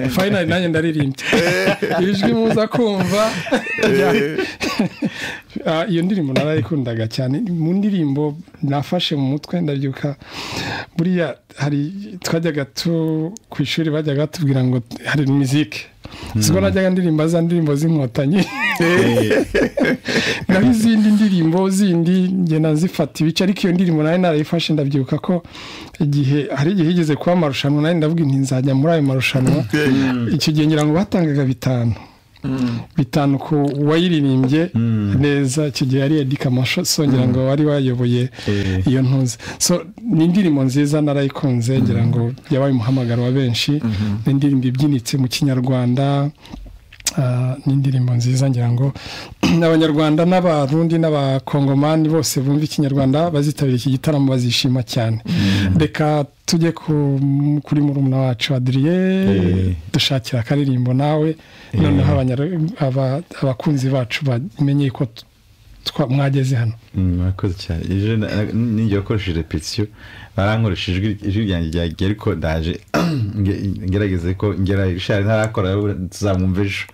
fayinari nanjye ndaririmbye ijwi muza kumva iyo ndirimbo narayikundaga cyane mu ndirimbo nafashe mu mutwe ndabyuka buriya hari twajyaga tu ku ishuri bajyaga batubwira ngo hari mizike siko najyaga ndirimba za ndirimbo z'inkotanyi naho izindi ndirimbo zindi ngenda zifata ibice ariko iyo ndirimbo nayo narayifashe ndabyuka ko igihe hari igihe higeze kuba amarushanwa nayo ndavuga inti nzajya muri ayo marushanwa icyo gihe ngira ngo batangaga bitanu bitanu ku wayiririmbye neza icyo gihe yari edika songera ngo wari wayoboye iyo ntuzi so ni indirimbo nziza narayikunze ngira ngo yabaye umuhamagaro wa benshi ni indirimbo ibyinitse mu kinyarwanda Ah, ni indirimbo nziza ngira ngo abanyarwanda n'abarundi n'abakongomani bose bumva ikinyarwanda bazitabira iki gitaramo bazishima cyane reka tujye ku- kuri murumuna wacu adiriye dushakira akaririmbo nawe noneho abanyar- aba- abakunzi bacu bamenye ko t- twa- mwageze hano murakoze cyane ejo na- ninjye wakoresheje repetisiyo barankoresheje ijwi ijwi ryanjye ryagiye ariko ndaje nge- ngerageze ko ngera ishari ntarakora tuzamwumva ejo